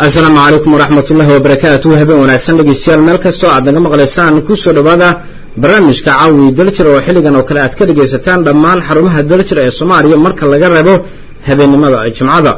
asalaamu calaykum waraxmat ullahi wabarakaatu habeen wanaagsan dhegeystayaal meel kastoo aad naga maqlaysaan kusoo dhowaada barnaamijka caawi daljir oo xilligan oo kale aad ka dhegaysataan dhammaan xarumaha daljir ee soomaaliya marka laga reebo habeennimada jimcada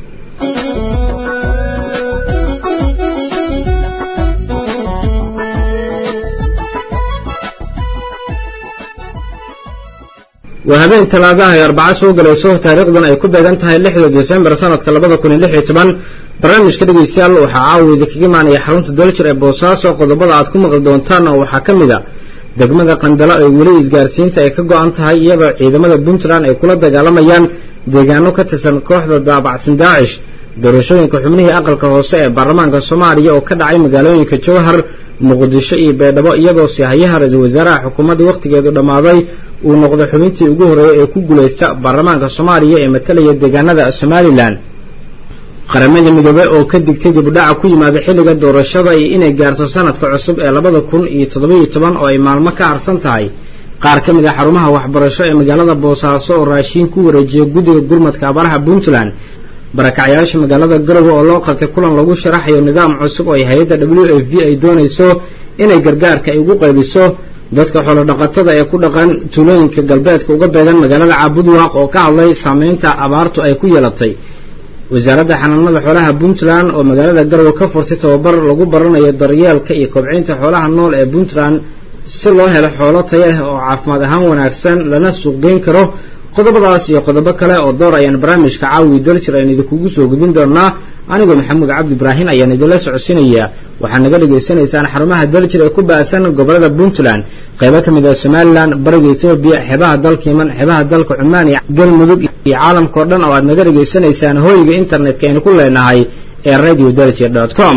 waa habeen talaadaha ay arbaca soo galayso taariikhdan ay ku beegan tahay lixda desembar sanadka labada kun iyo lix iyo toban barnaamijka dhegeystayaal waxaa caawida kaga imaanaya xarunta daljir ee boosaaso qodobada aad ku maqli doontaan oo waxaa ka mid a degmada qandalo ee weli isgaarsiinta ay ka go-an tahay iyadoo ciidamada puntland ay kula dagaalamayaan deegaano ka tirsan kooxda daabacsan daacish doorashooyinka xubnihii aqalka hoose ee baarlamaanka soomaaliya oo ka dhacay magaalooyinka jowhar muqdisho iyo beedhabo iyadoo sihayaha ra-iisul wasaaraha xukuumadda wakhtigeedu dhammaaday uu noqdo xubintii ugu horreeyay ee ku guulaysta baarlamaanka soomaaliya ee matalaya deegaanada somalilan qaramada midoobe oo ka digtay dibudhaca ku yimaada xilliga doorashada iyo inay gaarto sanadka cusub ee labada kun iyo toddobiyo toban oo ay maalmo ka harsan tahay qaar ka mid a xarumaha waxbarasho ee magaalada boosaaso oo raashiin ku wareejiya guddiga gurmadka abaaraha puntland barakacyaasha magaalada garowe oo loo qabtay kulan lagu sharaxayo nidaam cusub oo ay hay-adda w f v ay doonayso inay gargaarka ay ugu qaybiso dadka xoolodhaqatada ee ku dhaqan tuulooyinka galbeedka uga beegan magaalada caabudwaaq oo ka hadlay saameynta abaartu ay ku yeelatay wasaaradda xanaanada xoolaha puntland oo magaalada garowe ka furtay tababar lagu baranayo daryeelka iyo kobcinta xoolaha nool ee puntland si loo helo xoolo taya ah oo caafimaad ahaan wanaagsan lana suuqgeyn karo qodobadaas iyo qodobo kale oo door ayaan barnaamijka caawi daljir ayaan idinkugu soo gudbin doonaa anigoo maxamuud cabdi ibraahin ayaan idinla socodsiinayaa waxaad naga dhagaysanaysaan xarumaha daljir ee ku baasan gobolada puntland qaybo ka mid ah somalilan bariga etoobiya xeebaha dalka yeman xeebaha dalka cumaan iyo galmudug iyo caalamka o dhan oo aad naga dhegaysanaysaan hooyga internetka aynu ku leenahay ee radio daljir dot com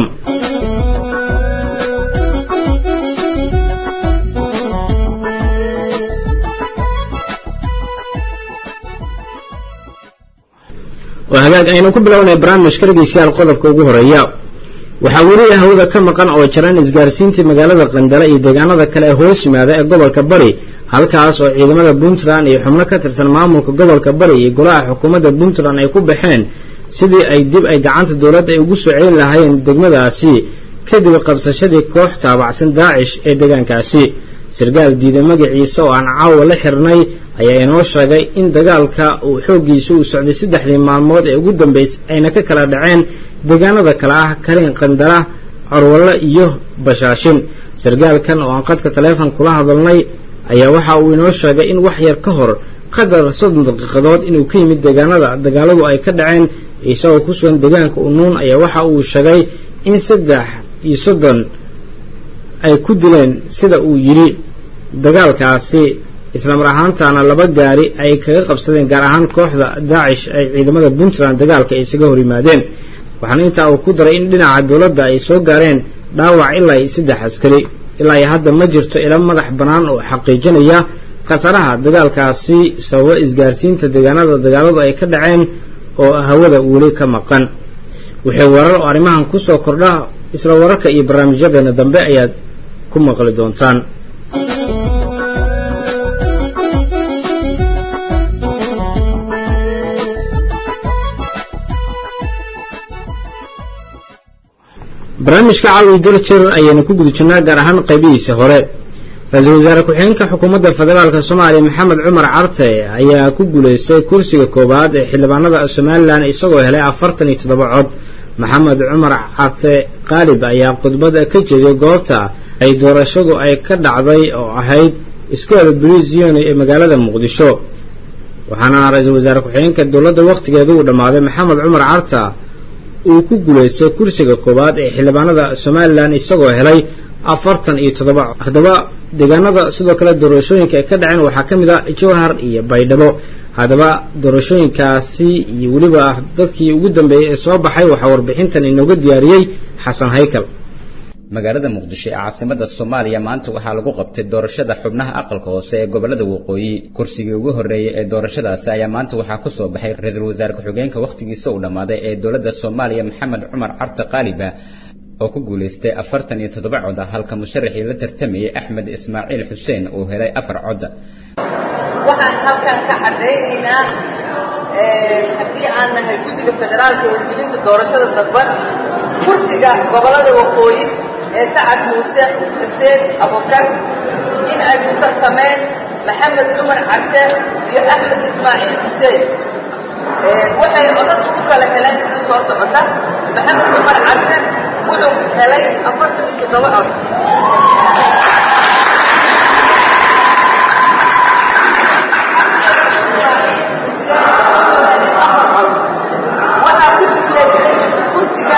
waa hagaag aynu ku bilownay barnaamijka dhegeystayaal qodobka ugu horeeya waxaa weli hawada ka maqan oo jiran isgaarsiintii magaalada qandale iyo deegaanada kale ee hoos yimaada ee gobolka bari halkaas oo ciidamada puntland iyo xubno ka tirsan maamulka gobolka bari iyo golaha xukuumadda puntland ay ku baxeen sidii ay dib ay gacanta dowladda ay ugu soo celin lahaayeen degmadaasi kadib qabsashadii koox taabacsan daacish ee deegaankaasi sarkaal diiday magaciisa oo aan caawa la xirnay ayaa inoo sheegay in dagaalka uu xooggiisa uu socday saddexdii maalmood ee ugu dambaysay ayna ka kala dhaceen deegaanada kale ah kariin qandala corwallo iyo bashaashin sarkaalkan oo aan qadka taleefon kula hadalnay ayaa waxa uu inoo sheegay in wax yar ka hor qadar soddon daqiiqadood inuu ka yimid deegaanada dagaaladu ay ka dhaceen isagoo ku sugan deegaanka unuun ayaa waxa uu sheegay in saddex iyo soddon ay ku dileen sida uu yidhi dagaalkaasi islamar ahaantaana laba gaari ay kaga qabsadeen gaar ahaan kooxda daacish ay ciidamada puntland dagaalka ay isaga hor yimaadeen waxaana intaa uu ku daray in dhinaca dowladda ay soo gaareen dhaawac ilaa iyo saddex askari ilaa iyo hadda ma jirto ila madax bannaan oo xaqiijinaya khasaraha dagaalkaasi sababa isgaarsiinta deegaanada dagaaladu ay ka dhaceen oo hawada weli ka maqan wixii warar oo arrimahan ku soo kordha isla wararka iyo barnaamijyadeena dambe ayaad ku maqli doontaan barnaamijka caawi daljir ayaynu ku guda jirnaa gaar ahaan qaybihiisa hore ra-iisul wasaare ku-xigeenka xukuumadda federaalk soomaaliya maxamed cumar carte ayaa ku guulaystay kursiga koowaad ee xildhibaanada somalilan isagoo helay afartan iyo toddoba cod maxamed cumar carte qaalib ayaa khudbad ka jeediyay goobta ay doorashadu ay ka dhacday oo ahayd iskool brisyon ee magaalada muqdisho waxaana ra-iisul wasaare ku-xigeenka dowladda wakhtigeeda uu dhammaaday maxamed cumar carta uu ku guulaystay kursiga koowaad ee xildhibaanada somalilan isagoo helay afartan iyo toddoba haddaba deegaanada sidoo kale doorashooyinka ay ka dhaceen waxaa ka mid a jowhar iyo baydhabo haddaba doorashooyinkaasi iyo weliba dadkii ugu dambeeyey ee soo baxay waxaa warbixintan inooga diyaariyey xasan haykal magaalada muqdisho ee caasimada soomaaliya maanta waxaa lagu qabtay doorashada xubnaha aqalka hoose ee gobolada waqooyi kursigii ugu horreeyey ee doorashadaasi ayaa maanta waxaa ku soo baxay ra-iisul wasaare ku-xigeenka wakhtigiisa uu dhammaaday ee dowladda soomaaliya maxamed cumar carte qaaliba oo ku guulaystay afartan iyo toddoba cod halka musharaxii la tartamayay axmed ismaaciil xuseen uu helay afar cod waxaan halkan ka caddaynaynaa haddii aan nahay guddiga federaalka wargelinta doorashada dadban kursiga gobollada waqooyi ee sacad muuse xuseen abukar in ay ku tartameen maxamed cumar cabde iyo axmed ismaaciil xuseen waxay codadku u kala heleen sida soo socota maxamed cumar cabde wuxuu helay afartan iyo toddoba cod waxaa ku guulaystay kursiga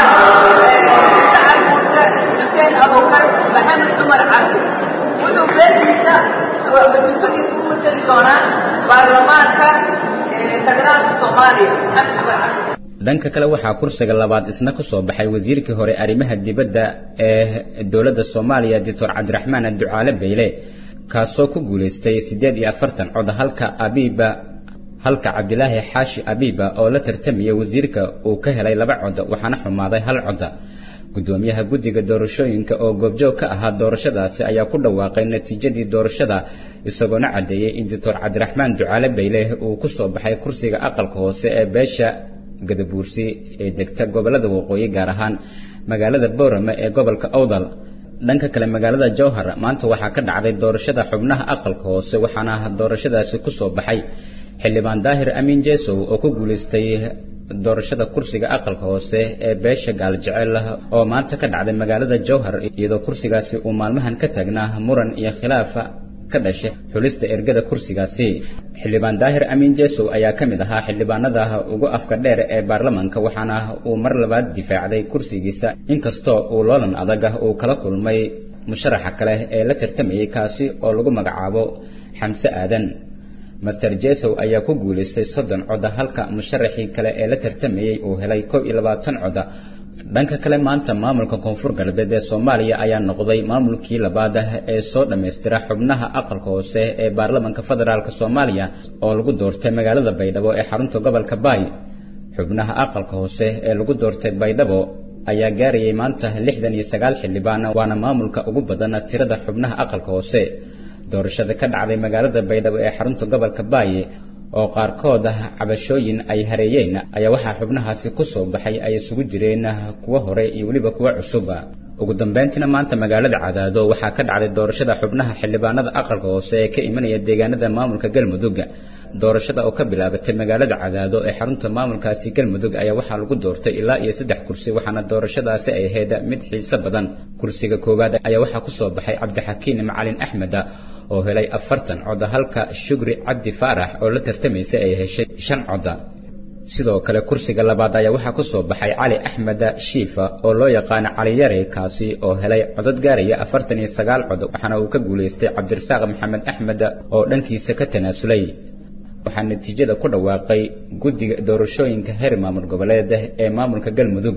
sacad muuse xuseen abukar maxamed cumar cabdi wuxuu beeshiisa wasiifadiisa u mateli doonaa baarlamaanka federaalka soomaaliya maxamed cumar cabdi dhanka kale waxaa kursiga labaad isna ku soo baxay wasiirkii hore arrimaha dibadda ee dowladda soomaaliya doctor cabdiraxmaan ducaale beyle kaasoo ku guulaystay siddeed iyo afartan cod halka abiiba halka cabdilaahi xaashi abiiba oo la tartamaya wasiirka uu ka helay laba cod waxaana xumaaday hal cod gudoomiyaha guddiga doorashooyinka oo goobjoog ka ahaa doorashadaasi ayaa ku dhawaaqay natiijadii doorashada isagoona caddeeyey in doctor cabdiraxmaan ducaale beyle uu ku soo baxay kursiga aqalka hoose ee beesha gadabuursi ee degta gobollada waqooyi gaar ahaan magaalada boorame ee gobolka awdal dhanka kale magaalada jowhar maanta waxaa ka dhacday doorashada xubnaha aqalka hoose waxaana doorashadaasi ku soo baxay xildhibaan daahir amiin jesow oo ku guulaystay doorashada kursiga aqalka hoose ee beesha gaaljecel oo maanta ka dhacday magaalada jowhar iyadoo kursigaasi uu maalmahan ka taagnaa muran iyo khilaafa ka dhashay xulista ergada kursigaasi xildhibaan daahir amiin jesow ayaa ka mid ahaa xildhibaanada ugu afka dheer ee baarlamaanka waxaana uu mar labaad difaacday kursigiisa inkastoo uu loolan adag uu kala kulmay musharaxa kale ee la tartamayay kaasi oo lagu magacaabo xamse aadan master jesow ayaa ku guulaystay soddon coda halka musharaxii kale ee la tartamayey uu helay kow iyo labaatan coda dhanka kale maanta maamulka koonfur galbeed ee soomaaliya ayaa noqday maamulkii labaad ee soo dhammaystira xubnaha aqalka hoose ee baarlamaanka federaalk soomaaliya oo lagu doortay magaalada baydhabo ee xarunta gobolka baay xubnaha aqalka hoose ee lagu doortay baydhabo ayaa gaarayay maanta lixdan iyo sagaal xildhibaan waana maamulka ugu badan tirada xubnaha aqalka hoose doorashada ka dhacday magaalada baydhabo ee xarunta gobolka baaye oo qaarkood cabashooyin ay hareeyeen ayaa waxaa xubnahaasi ku soo baxay ay isugu jireen kuwo hore iyo weliba kuwo cusub ugu dambeyntiina maanta magaalada cadaado waxaa ka dhacday doorashada xubnaha xildhibaanada aqalka hoose ee ka imanaya deegaanada maamulka galmudug doorashada oo ka bilaabatay magaalada cadaado ee xarunta maamulkaasi galmudug ayaa waxaa lagu doortay ilaa iyo saddex kursi waxaana doorashadaasi ay ahayd mid xiiso badan kursiga koowaad ayaa waxaa ku soo baxay cabdixakiin macalin axmed oo helay afartan coda halka shugri cabdi faarax oo la tartamaysay ay heshay shan coda sidoo kale kursiga labaad ayaa waxaa ku soo baxay cali axmed shiifa oo loo yaqaano cali yare kaasi oo helay codad gaaraya afartan iyo sagaal cod waxaana uu ka guulaystay cabdirasaaq maxamed axmed oo dhankiisa ka tanaasulay waxaa natiijada ku dhawaaqay guddiga doorashooyinka heer maamul goboleed ee maamulka galmudug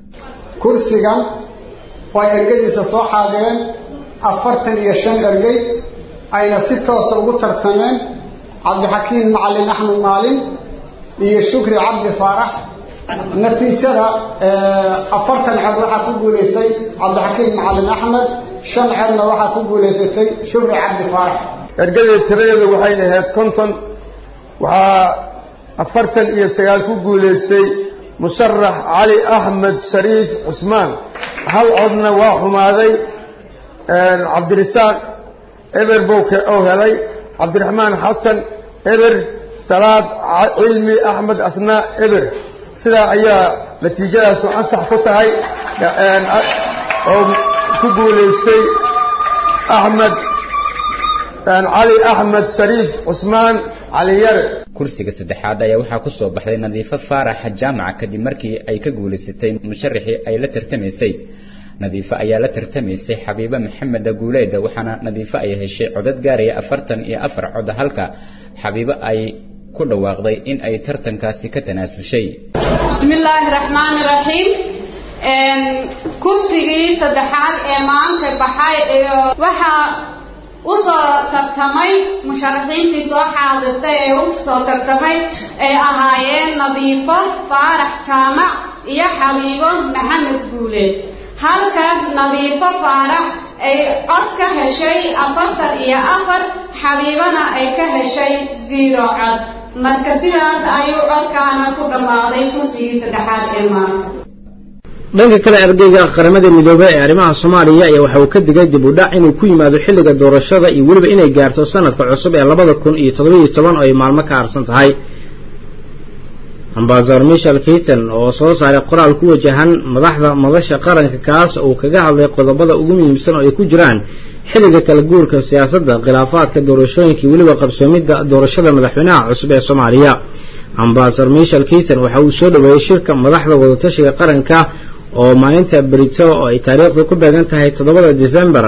kursigan oo ergadiisa soo xaadireen afartan iyo shan ergey ayna si toosa ugu tartameen cabdixakiin macalin axmed maalin iyo shukri cabdi faarax natiijada afartan cod waxaa ku guulaystay cabdixakiin macalin axmed shan codna waxaa ku guulaysatay shukri cabdi faarax ergadii tiradeedu waxay ahayd konton waxaa afartan iyo sagaal ku guulaystay musharax cali axmed shariif cusmaan hal codna waa xumaaday cabdirisaaq eber bowke oo helay cabdiraxmaan xasan eber salaad cilmi axmed asnaa eber sidaa ayaa natiijadaasu ansax ku tahay oo ku guulaystay axmed cali axmed shariif cusmaan cali yare kursiga saddexaad ayaa waxaa ku soo baxday nadiifo faarax jaamaca kadib markii ay ka guulaysatay musharaxii ay la tartamaysay nadiifo ayaa la tartamaysay xabiibe maxamed guuleed waxaana nadiifo ay heshay codad gaaraya afartan iyo afar cod halka xabiibe ay ku dhawaaqday in ay tartankaasi ka tanaasushay bismi illaahi raxmaani raxiim kursigii saddexaad ee maanta baxay waxaa u soo tartamay musharaxiintii soo xaadirtay ee u soo tartamay ay ahaayeen nadiifo faarax jaamac iyo xabiibo maxamed guuleed halka nadiifo faarax ay cod ka heshay afartan iyo afar xabiibana ay ka heshay zero cod marka sidaas ayuu codkaana ku dhammaaday kursigii saddexaad ee maanta dhanka kale ergeyga qaramada midoobey ee arrimaha soomaaliya ayaa waxa uu ka digay dib u dhac inuu ku yimaado xilliga doorashada iyo weliba inay gaarto sanadka cusub ee labada kun iyo toddobiyo toban oo ay maalmo ka harsan tahay ambasador michel kiton oo soo saaray qoraal ku wajahan madaxda madasha qaranka kaas uu kaga hadlay qodobada ugu muhiimsan oo ay ku jiraan xilliga kala guurka siyaasadda khilaafaadka doorashooyinkai weliba qabsoomidda doorashada madaxweynaha cusub ee soomaaliya ambasador michel kiton waxa uu soo dhoweeyey shirka madaxda wadatashiga qaranka oo maalinta berito oo ay taariikhdu ku beegan tahay toddobada december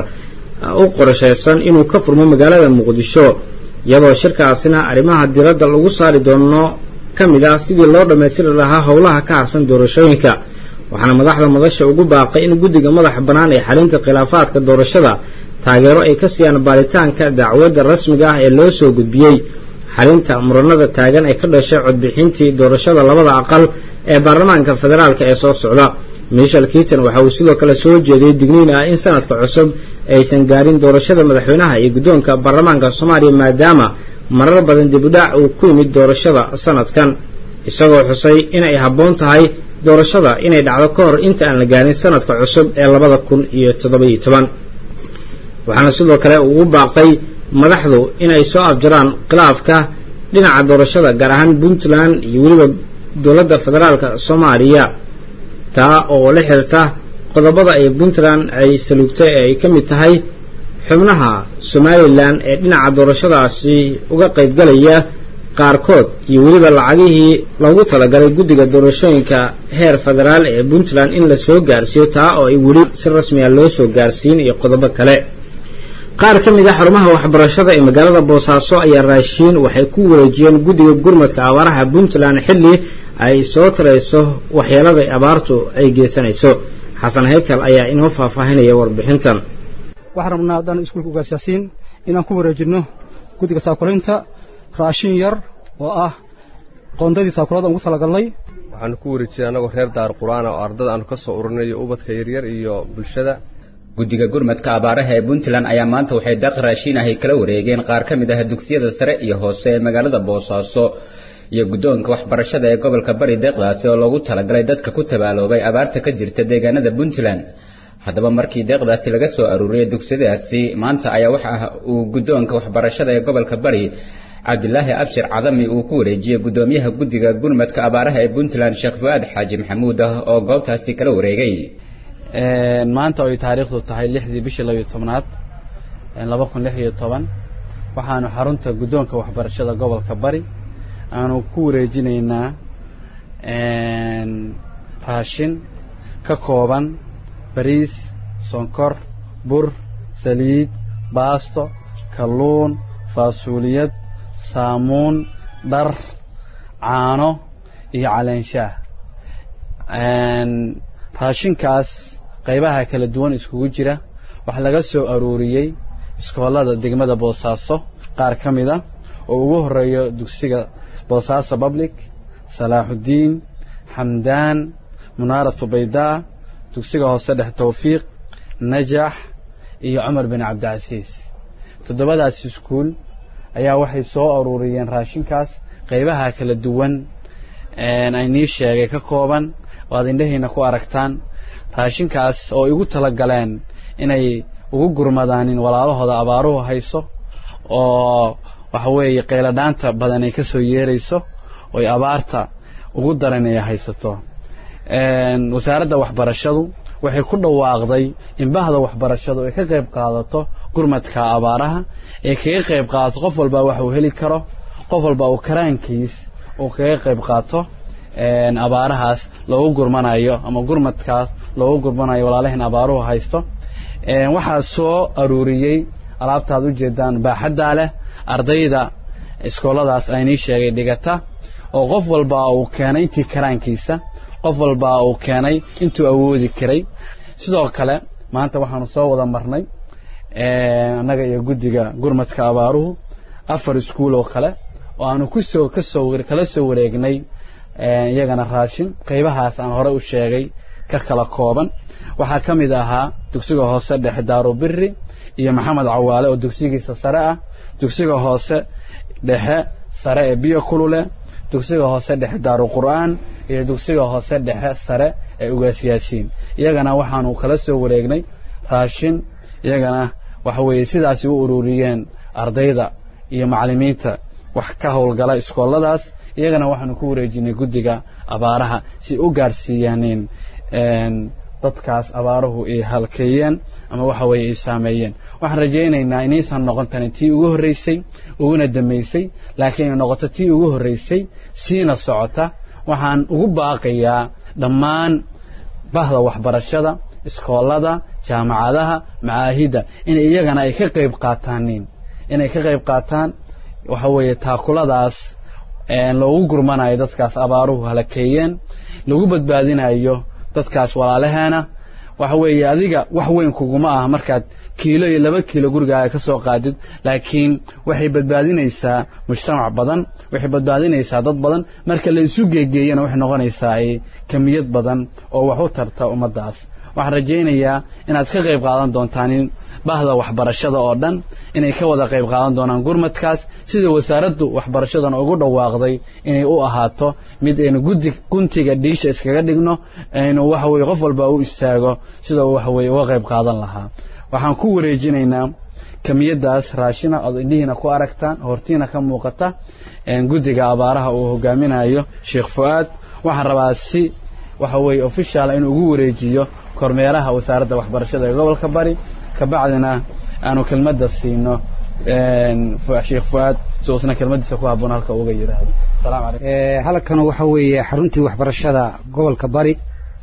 u qorshaysan inuu ka furmo magaalada muqdisho iyadoo shirkaasina arrimaha diradda lagu saari doono ka mid ah sidii loo dhammaystiri lahaa howlaha ka harsan doorashooyinka waxaana madaxda madasha ugu baaqay in guddiga madaxa bannaan ee xalinta khilaafaadka doorashada taageero ay ka siiyaan baaritaanka dacwadda rasmiga ah ee loo soo gudbiyey xalinta muranada taagan ee ka dhashay codbixintii doorashada labada aqal ee baarlamaanka federaalk ee soo socda michel kiton waxa uu sidoo kale soo jeediyey digniin ah in sanadka cusub aysan gaarin doorashada madaxweynaha iyo guddoonka baarlamaanka soomaaliya maadaama marar badan dibudhac uu ku yimid doorashada sanadkan isagoo xusay inay habboon tahay doorashada inay dhacdo ka hor inta aan la gaarin sanadka cusub ee labada kun iyo toddobiyo toban waxaana sidoo kale ugu baaqay madaxdu inay soo afjaraan khilaafka dhinaca doorashada gaar ahaan puntland iyo weliba dowladda federaalka soomaaliya taa oo la xirta qodobada ay puntland ay salugtay ee ay ka mid tahay xubnaha somalilan ee dhinaca doorashadaasi uga qaybgalaya qaarkood iyo weliba lacagihii loogu talagalay guddiga doorashooyinka heer federaal ee puntland in la soo gaarsiiyo taa oo ay weli si rasmiya loo soo gaarsiin iyo qodobo kale qaar ka mid a xarumaha waxbarashada ee magaalada boosaaso ayaa raashiin waxay ku wareejiyeen guddiga gurmadka abaaraha puntland xilli ay soo tarayso waxyeelada abaartu ay geysanayso xasan haykal ayaa inoo faahfaahinaya warbixintan waxaan rabnaa haddaan iskuulka ugaasyaasiin inaan ku wareejinno guddiga saakulaynta raashin yar oo ah qoondadii saakulada ugu talagalnay waxaanu ku wareejinay annagoo reer daar qur-aan oo ardada aanu ka soo ururinay iyo ubadka yaryar iyo bulshada guddiga gurmadka abaaraha ee puntland ayaa maanta waxay daaq raashiin ahay kala wareegeen qaar ka mid ah dugsiyada sare iyo hoose ee magaalada boosaaso iyo guddoonka waxbarashada ee gobolka bari deeqdaasi oo loogu talagalay dadka ku tabaaloobay abaarta ka jirta deegaanada puntland haddaba markii deeqdaasi laga soo aruuriyey dugsiyadaasi maanta ayaa waxa uu guddoonka waxbarashada ee gobolka bari cabdilaahi abshir cadami uu ku wareejiyey guddoomiyaha guddiga gurmadka abaaraha ee puntland sheekh fu-aad xaaji maxamuud ah oo goobtaasi kala wareegay maanta oo ay taariikhdu tahay lixdii bishii labiyo tobnaad laba kun lix iyo toban waxaanu xarunta guddoonka waxbarashada gobolka bari aanu ku wareejinaynaa raashin ka kooban bariis sonkor bur saliid baasto kalluun faasuuliyad saamuun dhar caano iyo caleenshaah raashinkaas qaybaha kala duwan iskugu jira waxaa laga soo aruuriyey iskoolada degmada boosaaso qaar ka mid a oo ugu horeeyo dugsiga boosaaso public salaaxuddiin xamdaan munaaratu baydaa dugsiga hoose dhex tawfiiq najax iyo cumar bin cabdicasiis toddobadaas iskuul ayaa waxay soo aruuriyeen raashinkaas qaybaha kala duwan aynii sheegay ka kooban oo aad indhahiina ku aragtaan raashinkaas oo igu tala galeen inay ugu gurmadaanin walaalahooda abaaruhu hayso oo waxa weeye qayladhaanta badan ay ka soo yeerayso oy abaarta ugu daran ay haysato wasaaradda waxbarashadu waxay ku dhawaaqday in bahda waxbarashadu ay ka qayb qaadato gurmadka abaaraha ee kaga qayb qaadato qof walba wax uu heli karo qof walba uu karaankiis uu kaga qayb qaato abaarahaas loogu gurmanayo ama gurmadkaas loogu gurmanayo walaalahin abaaruhu haysto waxaa soo aruuriyey alaabtaad ujeedaan baaxaddaa leh ardayda iskooladaas aynii sheegay dhigata oo qof walba uu keenay intii karaankiisa qof walba uu keenay intuu awoodi karay sidoo kale maanta waxaanu soo wada marnay annaga iyo guddiga gurmadka abaaruhu afar iskuul oo kale oo aanu kusoo kasoo kala soo wareegnay iyagana raashin qaybahaas aan hore u sheegay ka kala kooban waxaa ka mid ahaa dugsiga hoose dhexe daarubiri iyo maxamed cawaale oo dugsigiisa sare ah dugsiga hoose dhexe sare ee biyo kulule dugsiga hoose dhexe daaru qur'aan iyo dugsiga hoose dhexe sare ee ugaasyaasiin iyagana waxaanu kala soo wareegnay raashin iyagana waxa weeye sidaasi u ururiyeen ardayda iyo macallimiinta wax ka howlgala iskooladaas iyagana waxaanu ku wareejinay guddiga abaaraha si u gaarsiiyaaneen dadkaas abaaruhu ay halkeeyeen ama waxa weeye ay saameeyeen waxaan rajaynaynaa inaysan noqon tani tii ugu horraysay uguna dambaysay laakiin ay noqoto tii ugu horraysay siina socota waxaan ugu baaqayaa dhammaan bahda waxbarashada iskoolada jaamacadaha macaahidda in iyagana ay ka qayb qaataanin inay ka qayb qaataan waxa weeye taakuladaas loogu gurmanayo dadkaas abaaruhu halakeeyeen lagu badbaadinayo dadkaas walaalaheena waxa weeye adiga wax weyn kuguma ah markaad kiilo iyo laba kiilo gurigaaga ka soo qaadid laakiin waxay badbaadinaysaa mujtamac badan waxay badbaadinaysaa dad badan marka la isu geegeeyana waxay noqonaysaa kamiyad badan oo wax u tarta ummaddaas waxaan rajaynayaa inaad ka qayb qaadan doontaan in bahda waxbarashada oo dhan inay ka wada qayb qaadan doonaan gurmadkaas sida wasaaraddu waxbarashadana ugu dhawaaqday inay u ahaato mid aynu gudi guntiga dhiisha iskaga dhigno aynu waxa weye qof walba u istaago sida waxa weye uga qayb qaadan lahaa waxaan ku wareejinaynaa kamiyadaas raashina ood indhihiina ku aragtaan hortiina ka muuqata guddiga abaaraha uu hogaaminayo sheekh fu'aad waxaan rabaa si waxa weeye official inuu ugu wareejiyo kormeeraha wasaaradda waxbarashada ee gobolka bari kabacdina aanu kelmadda siino sheekh fu'aad si uusna kelmaddiisa ku habboon halka uga yidhaahdo asalaamu calaykum halkan waxa weeye xaruntii waxbarashada gobolka bari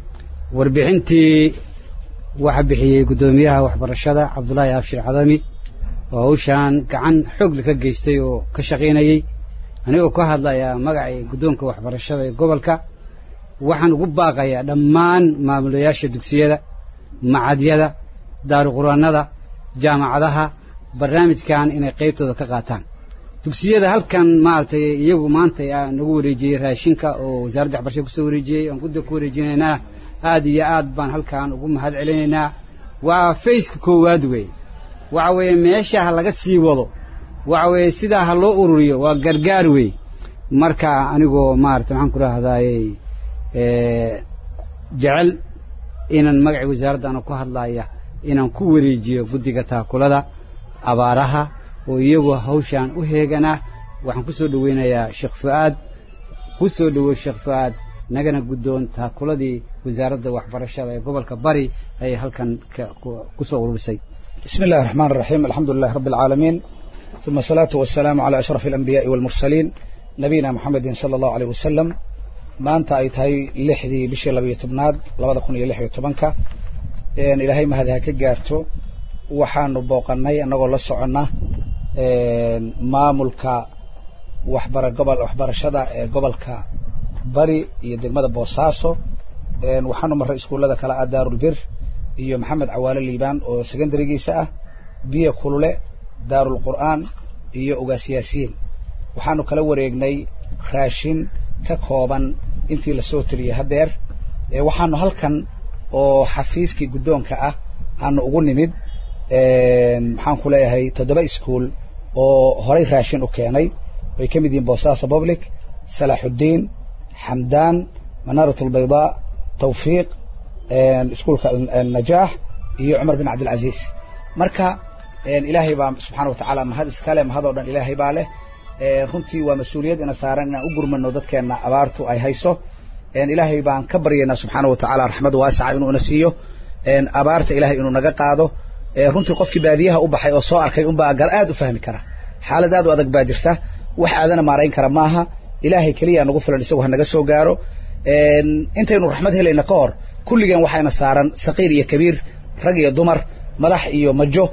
warbixintii waxa bixiyey guddoomiyaha waxbarashada cabdullaahi abshir cadami oo hawshaan gacan xoogli ka geystay oo ka shaqaynayey anigoo ka hadlaya magacii guddoonka waxbarashada ee gobolka waxaan ugu baaqayaa dhammaan maamulayaasha dugsiyada macadyada daaruquraanada jaamacadaha barnaamijkan inay qaybtooda ka qaataan dugsiyada halkan maaragtay iyagu maanta nagu wareejiyey raashinka oo wasaaradda waxbarashada kusoo wareejiyey aan guddiga ku wareejinaynaa aad iyo aad baan halkan ugu mahad celinaynaa waa fayska koowaad weeye waxa weeye meesha ha laga sii wado waxa weeye sidaa ha loo ururiyo waa gargaar weeye marka anigoo maarata maxaan ku rahdaayey jecel inaan magacii wasaaradda ana ku hadlaya inaan ku wareejiyo guddiga taakulada abaaraha oo iyagu hawshaan u heeganaa waxaan ku soo dhoweynayaa sheekh fu'aad ku soo dhowow sheekh fu'aad nagana guddoon taakuladii wasaaradda waxbarashada ee gobolka bari ayay halkan ku soo ururisay بسم الله الرحمن الرحيم الحمد لله رب العالمين ثم الصلاة والسلام على أشرف الأنبياء والمرسلين نبينا محمد صلى الله عليه وسلم maanta ay tahay lixdii bishii labayo tobnaad labada kun iyo lix iyo tobanka ilaahay mahadi ha ka gaarto waxaanu booqanay annagoo la soconna maamulka waxbara gobol waxbarashada ee gobolka bari iyo degmada boosaaso waxaanu marray iskuullada kale ah daarulbir iyo maxamed cawaale liibaan oo secondarigiisa ah biyo kulule daarulqur'aan iyo ugaasyaasiin waxaanu kala wareegnay raashin ka kooban intii lasoo tiriyey haddeer waxaanu halkan oo xafiiskii guddoonka ah aanu ugu nimid maxaan ku leeyahay toddoba iskuol oo horay raashin u keenay ay ka mid yihiin boosaaso public salaaxuddiin xamdaan manaarat albaydaa tawfiiq iskuolka najaax iyo cumar bin cabdilcaziiz marka ilaahay baa subxaana wa tacaala mahad iskale mahadoo dhan ilaahay baa leh runtii waa mas-uuliyad ina saaran inaan u gurmano dadkeenna abaartu ay hayso ilaahay baan ka baryaynaa subxaana wa tacaala raxmad waasaca inuu ina siiyo abaarta ilahay inuu naga qaado runtii qofkii baadiyaha u baxay oo soo arkay unbaa gar aad u fahmi kara xaalad aad u adag baa jirta wax aadana maarayn kara maaha ilaahay keliya nagu filan isagu ha naga soo gaaro intaynu raxmad helayna ka hor kulligeen waxayna saaran saqiir iyo kabiir rag iyo dumar madax iyo majo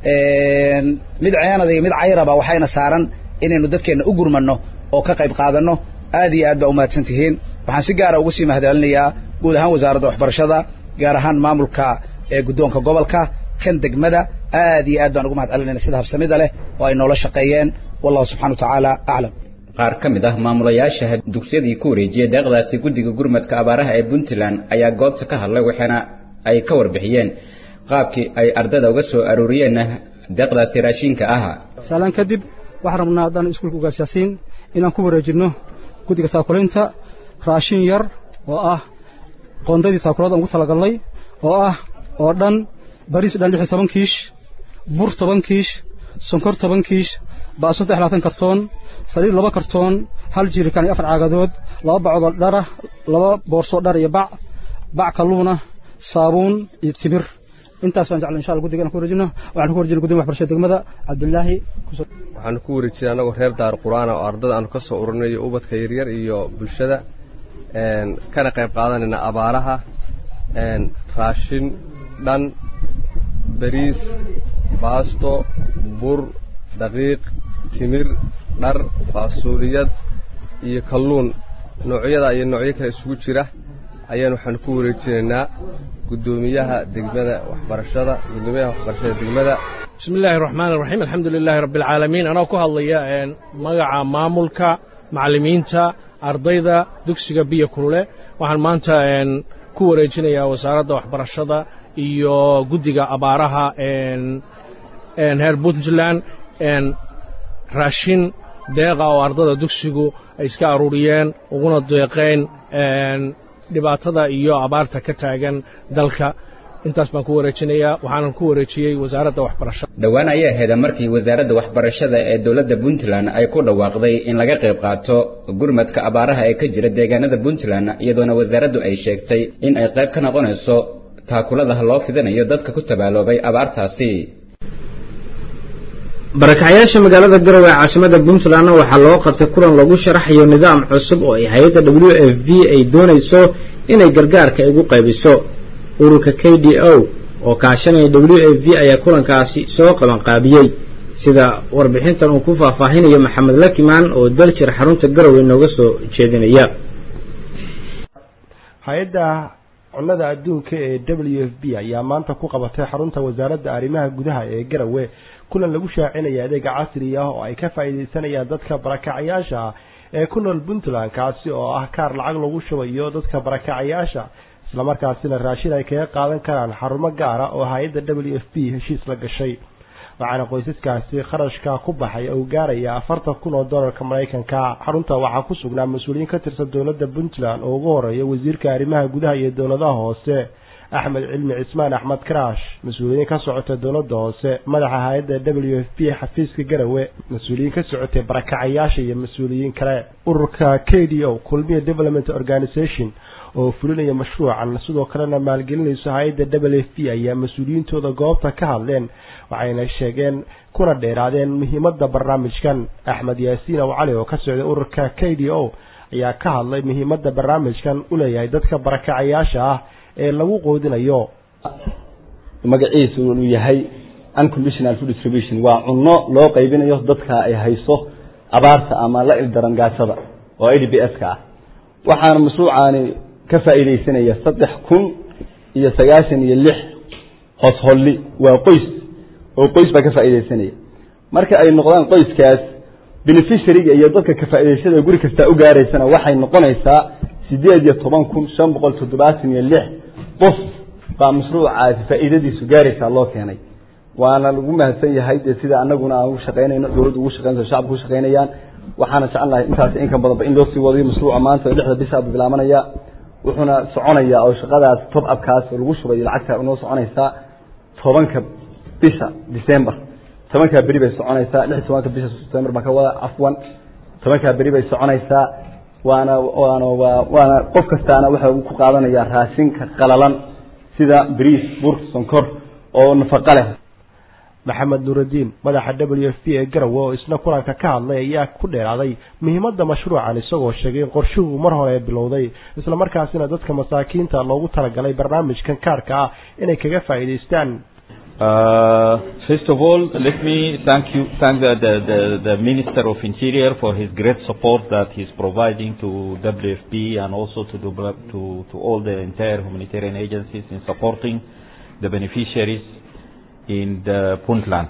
mid ceenada iyo mid cayraba waxayna saaran inaynu dadkeenna u gurmano oo ka qayb qaadanno aad iyo aad baa umahadsan tihiin waxaan si gaara ugu sii mahadcelinayaa guud ahaan wasaaradda waxbarashada gaar ahaan maamulka ee guddoonka gobolka kan degmada aad iyo aad baan ugu mahad celinayna sida habsamida leh oo ay noola shaqeeyeen wallahu subxana wa tacaala aclam qaar ka mid ah maamulayaasha dugsiyadii ku wareejiyey deeqdaasi guddiga gurmadka abaaraha ee puntland ayaa goobta ka hadlay waxaana ay ka warbixiyeen qaabkii ay ardada uga soo arooriyeen deeqdaasi raashinka ahaa saalaan kadib waxaan rabnaa haddaan iskuulka ugaasyaasiin inaan ku wareejinno guddiga saakulaynta raashin yar oo ah qoondadii saakulada ugu talagalnay oo ah oo dhan bariis dhan lix iyo toban kiish bur toban kiish sonkor toban kiish baaso saddex labaatan kartoon saliid laba kartoon hal jiirikaan iyo afar caagadood laba bacodoo dhara laba boorsoo dhar iyo bac bac kalluuna saabuun iyo timir intaas waan jeclay insha allah guddiga inaan ku wareejino waxaan ku wareejinay guddiga waxbarashada degmada cabdullaahi waxaanu ku wareejinay annagoo reer daar qur-aana oo ardada aanu ka soo ururinayo ubadka yaryar iyo bulshada kana qayb qaadanayna abaaraha raashin dhan bariis baasto bur daqiiq timir dhar faasuuliyad iyo kalluun noocyada iyo noocyo kale isugu jira ayaan waxaanu ku wareejinaynaa guddoomiyaha degmada waxbarashada guddoomiyaha waxbarashada degmada bismi illaahi raxmaan iraxiim alxamdu lilaahi rabbi alcaalamiin anoo ku hadlaya magaca maamulka macallimiinta ardayda dugsiga biyo kulule waxaan maanta ku wareejinayaa wasaaradda waxbarashada iyo guddiga abaaraha reer puntland raashin deeqa oo ardada dugsigu ay iska aruuriyeen uguna deeqeen dhibaatada iyo abaarta ka taagan dalka intaas baan ku wareejinayaa waxaanan ku wareejiyey wasaaradda waxbarashada dhowaan ayay ahayd markii wasaaradda waxbarashada ee dowladda puntland ay ku dhawaaqday in laga qayb qaato gurmadka abaaraha ee ka jira deegaanada puntland iyadoona wasaaraddu ay sheegtay in ay qayb ka noqonayso taakuladaha loo fidinayo dadka ku tabaaloobay abaartaasi barakacayaasha magaalada garowe ee caasimada puntlandna waxaa loo qabtay kulan lagu sharaxayo nidaam cusub oo ay hay-adda w f v ay doonayso inay gargaarka igu qaybiso ururka k d o oo kaashanaya w f v ayaa kulankaasi soo qabanqaabiyey sida warbixintan uu ku faahfaahinayo maxamed lakimaan oo daljir xarunta garowe nooga soo jeedinaya hay-adda cunnada adduunka ee w f b ayaa maanta ku qabatay xarunta wasaaradda arrimaha gudaha ee garowe kulan lagu shaacinaya adeega casri ah oo ay ka faa'iidaysanayaan dadka barakacayaasha ah ee ku nool puntland kaasi oo ah kaar lacag lagu shubayo dadka barakacayaasha islamarkaasina raashin ay kaga qaadan karaan xarumo gaara oo hay-adda w f b heshiis la gashay waxaana qoysaskaasi kharashka ku baxay uu gaaraya afartan kun oo dollarka maraykanka xarunta waxaa ku sugnaa mas-uuliyiin ka tirsan dowladda puntland oo ugu horeeya wasiirka arrimaha gudaha iyo dowladaha hoose axmed cilmi cismaan axmed karaash mas-uuliyiin ka socota dowladda hoose madaxa hay-adda w f b xafiiska garowe mas-uuliyiin ka socotay barakacayaasha iyo mas-uuliyiin kale ururka k d o kulmiya development organization oo fulinaya mashruucan sidoo kalena maalgelinayso hay-adda w f b ayaa mas-uuliyiintooda goobta ka hadleen waxayna sheegeen kuna dheeraadeen muhiimadda barnaamijkan axmed yaasiin ow cali oo ka socday ururka k d o ayaa ka hadlay muhiimadda barnaamijkan u leeyahay dadka barakacayaasha ah ee lagu qoodinayo magaciisu uu yahay unconditional food distribution waa cunno loo qaybinayo dadka ay hayso abaarta ama la ildaran gaasada oo a d b s ka ah waxaana mashruucaani ka faa'iidaysanaya saddex kun iyo sagaashan iyo lix hosholli waa qoys oo qoys baa ka faa'iidaysanaya marka ay noqdaan qoyskaas beneficiaryga iyo dadka ka faa'iidaysada guri kastaa u gaaraysana waxay noqonaysaa siddeed iyo toban kun shan boqol toddobaatan iyo lix qof baa mashruucaasi faa'iidadiisu gaaraysaa loo keenay waana lagu mahadsan yahay dee sida anaguna aan ugu shaqaynayno dowladdu ugu shaqaynayso shacabku u shaqaynayaan waxaana jecelnahay intaas inkan badanba in loo sii wadayo mashruuca maanta oo lixda bisha buu bilaabanaya wuxuuna soconaya oo shaqadaas top upkaas oo lagu shubayo lacagta noo soconaysaa tobanka bisha december tobankaa beri bay soconaysaa lix tobanka bisha september baa ka wada afwan tobankaa beri bay soconaysaa waana waana waa waana qof kastaana waxa uu ku qaadanayaa raashinka qalalan sida bariis bur sonkor oo nafaqo leh maxamed nuuraddiin madaxa w f b ee garowe oo isna kulanka ka hadlay ayaa ku dheeraaday muhiimadda mashruucan isagoo sheegay in qorshuhu mar hore bilowday islamarkaasina dadka masaakiinta loogu talagalay barnaamijkan kaarka ah inay kaga faa'iidaystaan Uh, first of all, let me thank you, thank the, the, the, the Minister of Interior for his great support that he's providing to WFP and also to, the, to, to all the entire humanitarian agencies in supporting the beneficiaries in the Puntland.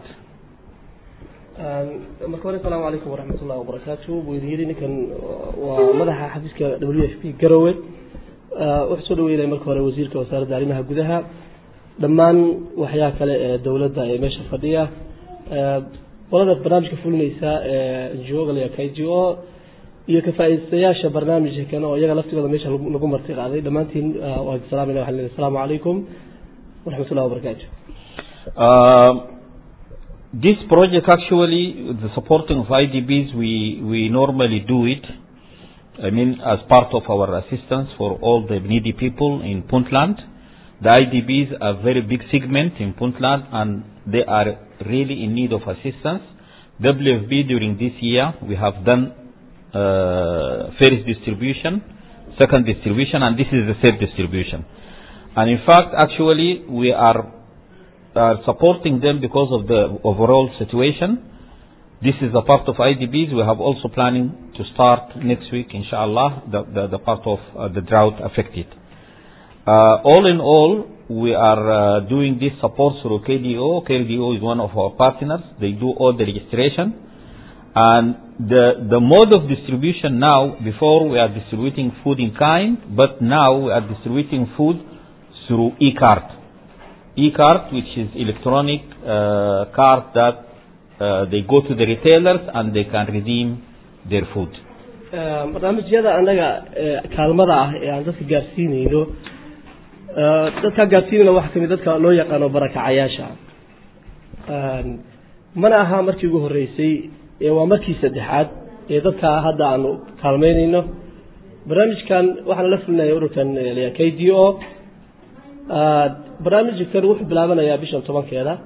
marka hore asalaamu calaykum waraxmat ullahi wabarakaatu buu idin yidhi ninkan waa madaxa xafiiska w f p garowe wuxuu soo dhaweynaya marka hore wasiirka wasaaradda arrimaha gudaha dhammaan waxyaa kale ee dowladda ee meesha fadhiya qolada barnaamijka fulinaysa ee ngo k g o iyo ka faa'iidaystayaasha barnaamijka kan oo iyaga laftigooda meesha lagu lagu marti qaaday dhammaantiin ah, waan salaamayna waxaan leeyahay asalaamu calaykum waraxmatullahi wabarakaatu Um, this project actually, the supporting of IDBs, we, we normally do it, I mean, as part of our assistance for all the needy people in Puntland. The IDBs are very big segment in Puntland and they are really in need of assistance. WFB during this year, we have done uh, first distribution, second distribution, and this is the third distribution. And in fact, actually, we are are supporting them because of the overall situation. This is a part of IDBs. We have also planning to start next week, inshallah, the, the, the part of uh, the drought affected. Uh, all in all, we are uh, doing this support through KDO. KDO is one of our partners. They do all the registration. And the, the mode of distribution now, before we are distributing food in kind, but now we are distributing food through e-card e-card, which is electronic uh, card that uh, they go to the retailers and they can redeem their food. Eh, barnaamijyada annaga eh, kaalmada ah ee aan dadka gaarsiinayno eh, dadka gaarsiinayna waxaa kamid dadka loo yaqaano barakacayaasha Een, mana aha markii ugu horreysay ee waa markii saddexaad ee dadka hadda aanu kaalmeynayno barnaamijkan waxaan la fulinaya ururkan eh, la yidhaha k d o barnaamijkan wuxuu bilaabanayaa bishan tobankeeda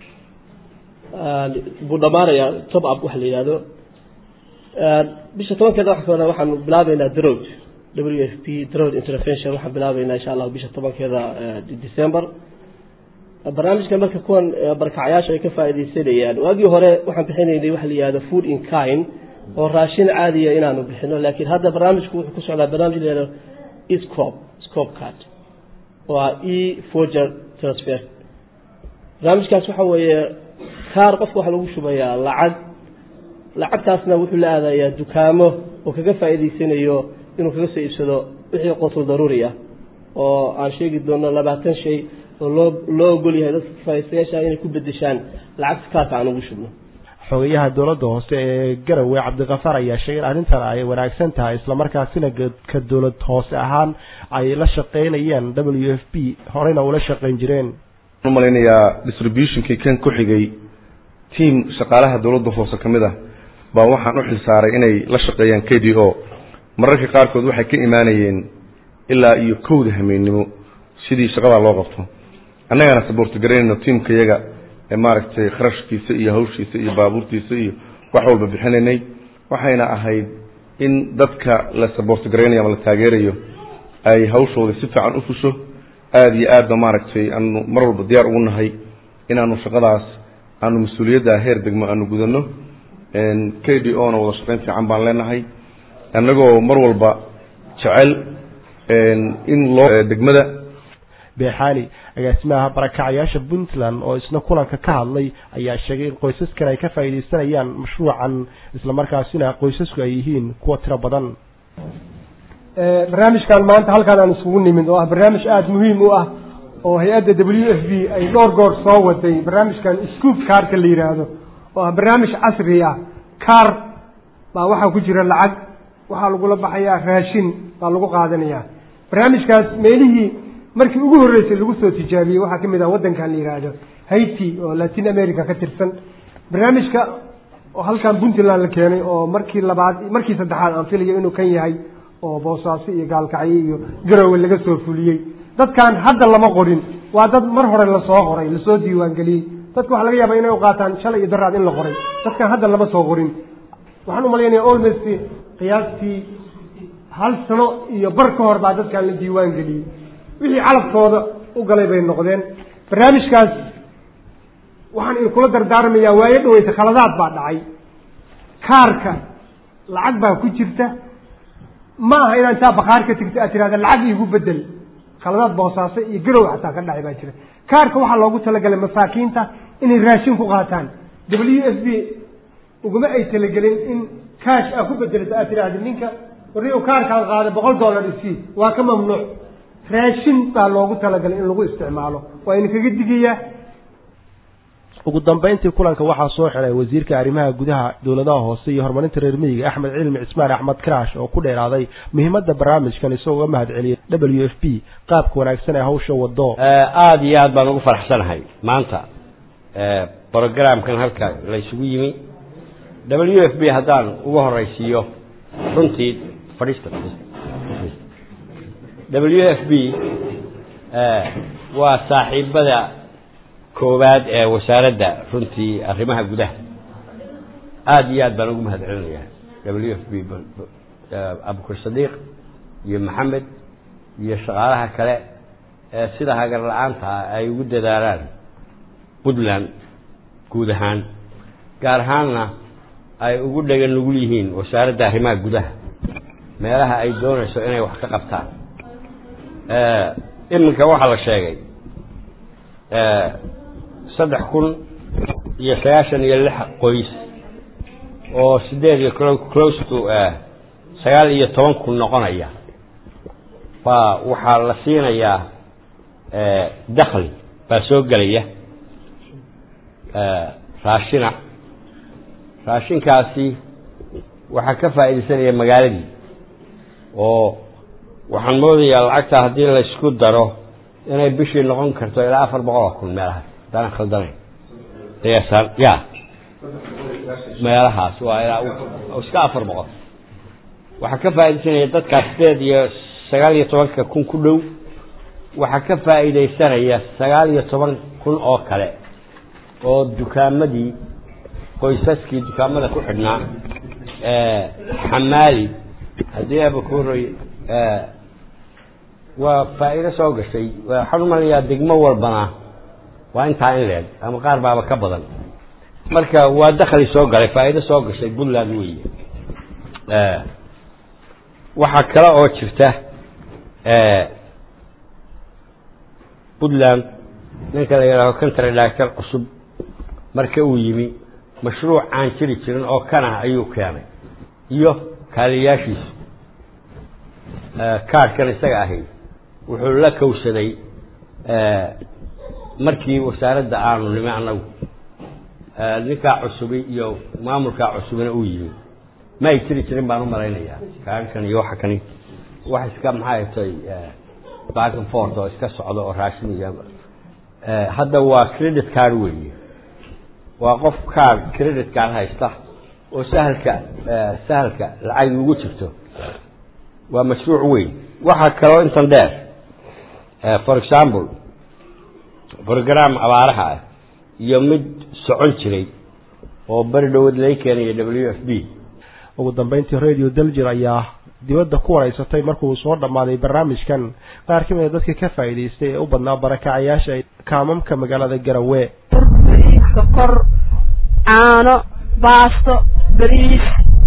buu dhammaanayaa top up waxa la yidhahdo bisha tobankeeda waxa ka hore waxaanu bilaabeynaa drod w f p drod intervention waxaan bilaabeynaa insha allah bisha tobankeeda december barnaamijkan marka kuwan eh, barakacayaasha ay ka faa'iidaysanayaan waagii hore waxaan bixinaynay waxa la yihahdo food in kind oo raashin caadiya inaanu bixino laakiin hadda barnaamijku wuxuu ku socdaa barnaamij la yihahdo escop scop card waa e forger transfer barnaamijkaas waxa weeye kaar qofka waxaa lagu shubayaa lacag lacagtaasna wuxuu la aadayaa dukaamo oo kaga faa'iidaysanayo inuu kaga soo iibsado wixii qotul daruuri ah oo aan sheegi doono labaatan shay oo loo loo ogol yahay dadka faa'iidaystayaasha inay ku bedeshaan lacagta kaarka aan ugu shubno xogayaha dowladda hoose ee garowe cabdikafaar ayaa sheegay in arrintan ay wanaagsan tahay islamarkaasina ka dowlad hoose ahaan ay la shaqaynayaan w f b horeyna ula shaqayn jireen u malaynayaa distributionkii kan ku xigay tiam shaqaalaha dowladda hoose ka mid ah baa waxaan u xilsaaray inay la shaqeeyaan k d o mararka qaarkood waxay ka imaanayeen ilaa iyo kowda hameennimo sidii shaqadaa loo qabto annagaana saboorti garaynayno tiamka iyaga ee maaragtay kharashkiisa iyo hawshiisa iyo baabuurtiisa iyo wax walba bixinaynay waxayna ahayd in dadka la saboorti garaynayo ama la taageerayo ay hawshooda si fiican u fusho aada iyo aad ba maaragtay aanu mar walba diyaar ugu nahay inaanu shaqadaas aanu mas-uuliyadda heer degmo aanu gudanno k d o na wada shaqayn fiican baan leenahay annagoo mar walba jecel in loo degmada beexaali agaasimaha barakacayaasha puntland oo isna kulanka ka hadlay ayaa sheegay in qoysaskan ay ka faa'iidaysanayaan mashruucan islamarkaasina qoysasku ay yihiin kuwa tiro badan barnaamijkan maanta halkaan aan isugu nimid oo ah barnaamij aada muhiim u ah oo hay-adda w f b ay dhowr goor soo waday barnaamijkan scoop kaarka la yidhaahdo oo ah barnaamij casri ah kaar baa waxaa ku jira lacag waxaa lagula baxayaa raashin baa lagu qaadanayaa barnaamijkaas meelihii markii ugu horreysay lagu soo tijaabiyey waxaa ka mid ah waddankan la yidhaahdo haiti oo latin america ka tirsan barnaamijka oo halkan puntland la keenay oo markii labaad markii saddexaad aan filayo inuu kan yahay oo boosaaso iyo gaalkacyo iyo garowe laga soo fuliyey dadkan hadda lama qorin waa dad mar hore lasoo qoray lasoo diiwaangeliyey dadka waxaa laga yaabaa inay u qaataan shalay iyo daraad in la qoray dadkan hadda lama soo qorin waxaan umalaynaya almost qiyaastii hal sano iyo bar ka hor baa dadkan la diiwaan geliyey wixii calafkooda u galay bay noqdeen barnaamijkaas waxaan idinkula dardaarmayaa waayo dhaweyta khaladaad baa dhacay kaarka lacag baa ku jirta ma aha inaa intaa bakaar ka tigta aad tirahda lacag iigu bedel khaladaad boosaaso iyo garow xataa ka dhacay baa jira kaarka waxaa loogu talagalay masaakiinta inay raashin ku qaataan w s b uguma ay talagelin in kaash aa ku bedelata aad tirahda ninka warri kaarkaan qaaday boqol dollar isii waa ka mamnuuc raashin baa loogu talagalay in lagu isticmaalo waa idinkaga digayaa ugu dambayntii kulanka waxaa soo xiray wasiirka arrimaha gudaha dowladaha hoose iyo horumarinta reer miyiga axmed cilmi cismaan axmed karaash oo ku dheeraaday muhiimadda barnaamijkan isagoo uga mahad celiyay w f p qaabka wanaagsan ee hawsha wado aada iyo aad baan ugu faraxsanahay maanta brogramkan halka la isugu yimi w f b haddaan uga horeysiiyo runtii fadhiista w f b waa saaxiibada koowaad ee wasaaradda runtii arrimaha gudaha aada iyo aad baan ugu mahad celinayaa w f b abukar sadiiq iyo maxamed iyo shaqaalaha kale ee sida hagar la-aanta ah ay ugu dadaalaan puntland guud ahaan gaar ahaanna ay ugu dhega nugul yihiin wasaaradda arrimaha gudaha meelaha ay doonayso inay wax ka qabtaan iminka waxaa la sheegay saddex kun iyo sagaashan iyo lix qoys oo sideed iyo close to sagaal iyo toban kun noqonaya baa waxaa la siinayaa dakli baa soo gelaya raashina raashinkaasi waxaa ka faa'iidaysanaya magaaladii oo waxaan moodayaa lacagta haddii laysku daro inay bishii noqon karto ilaa afar boqol oo kun meelahaas haddaan khaldanayn qiyaasaan ya meelahaas waa ilaa iska afar boqol waxaa ka faa'iidaysanaya dadkaas sideed iyo sagaal iyo tobanka kun ku dhow waxaa ka faa'iidaysanaya sagaal iyo toban kun oo kale oo dukaamadii qoysaskii dukaamada ku xidhnaa xamaali haddii abakuroy waa faa'iido soo gashay waxaan umalayaa degmo walbana waa intaa in leeg ama qaar baaba ka badan marka waa dakli soo galay faa'iido soo gashay puntland weeye waxaa kale oo jirta puntland ninka la yidhaaho country director cusub marka uu yimi mashruuc aan jiri jirin oo kanah ayuu keenay iyo kaaliyaashiisu kaadhkan isaga ahay wuxuu la kowsaday markii wasaaradda aanu nimi annagu ninkaa cusubi iyo maamulkaa cusubina uu yimi ma ay jiri jirin baan u malaynayaa kaadhkan iyo waxa kani wax iska maxay tay back and forth oo iska socda oo raashin iyo hadda waa credit card weeye waa qof card credit card haysta oo sahalka sahalka lacag ugu jirto waa mashruuc weyn waxaa kaloo intan dheer for example program abaaraha ah iyo mid socon jiray oo beri dhowad laga keenaya w f b ugu dambeyntii radio daljir ayaa dibadda ku wareysatay markuu soo dhammaaday barnaamijkan qaar ka mid a dadka ka faa'iidaystay ee u badnaa barakacayaasha kaamamka magaalada garowe sokor caano baasto bariis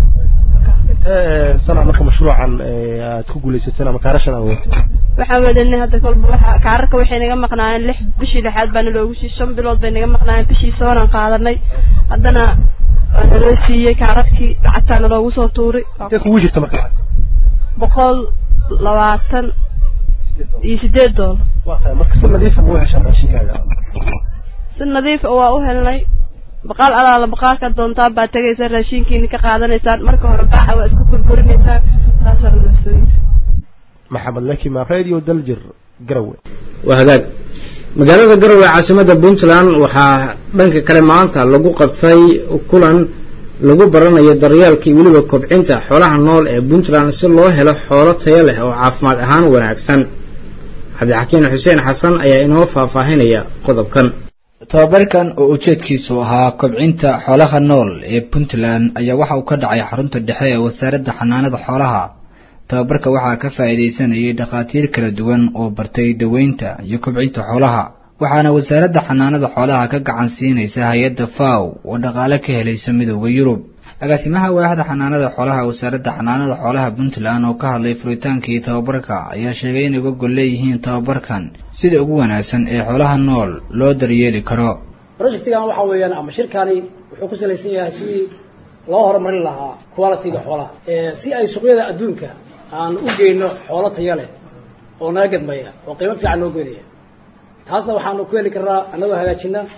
sana marka mashruucan aad ku guuleysateen ama kaarashan aad waxaan wadanay hadda kolba waxa kaararka waxay naga maqnaayeen lix bishii lixaad baana loogu siiyey shan bilood bay naga maqnaayeen bishii soonaan qaadanay haddana waa naloo siiyey kaararkii lacagtaana loogu soo tuuray intee kugu jirta marka boqol labaatan iyo sideed doolar waa tahay marka si nadiifa ma u heshaan raashinkaaga si nadiif waa u helnay baqaal alaala baqaalka doontaan baa tegaysa raashinkiina ka qaadanaysaan marka hore baaxa waa isku burburinaysaan saasaa nafsooyinka maxamed lakima radio daljir garowe waa hagaag magaalada garowe caasimada puntland waxaa dhanka kale maanta lagu qabtay kulan lagu baranayo daryeelka iyo weliba kobcinta xoolaha nool ee puntland si loo helo xoolo tayo leh oo caafimaad ahaan wanaagsan cabdixakiin xuseen xasan ayaa inoo faahfaahinaya qodobkan tababarkan oo ujeedkiisu ahaa kobcinta xoolaha nool ee puntland ayaa waxa uu ka dhacay xarunta dhexe ee wasaaradda xanaanada xoolaha tababarka waxaa ka faa'iidaysanayay dhakhaatiir kala duwan oo bartay daweynta iyo kobcinta xoolaha waxaana wasaaradda xanaanada xoolaha ka gacan siinaysa hay-adda faw oo dhaqaale ka helaysa midooda yurub agaasimaha waaxda xanaanada xoolaha wasaaradda xanaanada xoolaha puntland oo ka hadlay furitaankii tababarka ayaa sheegay inay uga gol leeyihiin tababarkan sida ugu wanaagsan ee xoolaha nool loo daryeeli karo projectigan waxa weeyaan ama shirkani wuxuu ku salaysan yahay sidii loo horumarin lahaa qualityga xoolaha si ay suuqyada adduunka aan u geyno xoolo taya leh oo naga gadmaya oo qiimo fiican noo goynaya taasna waxaanu ku heli karnaa annagoo hagaajina